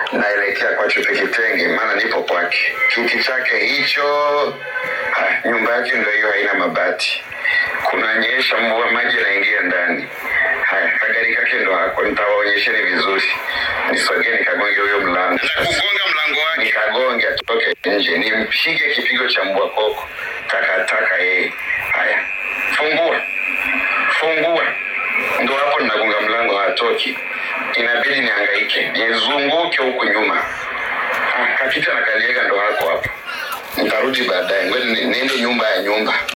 naelekea kwa Chupe Kitenge, maana nipo kwake. Kiti chake hicho, ha, nyumba yake ndio hiyo, haina mabati, kunanyesha mvua, maji yanaingia ndani. Haya, kagari kake ndo hako, nitawaonyesheni vizuri. Nisogee nikagonge huyo mlango, kugonga mlango wake, nikagonge atoke nje, nimpige kipigo cha mbwa koko, takataka yeye. Haya, fungua fungua, ndo hapo ninagonga mlango, hatoki. Inabidi nihangaike nizunguke huku nyuma. Ah, kapita na kaliega, ndo hako hapo. Nitarudi baadaye, ngoja ni- niende nyumba ya nyumba.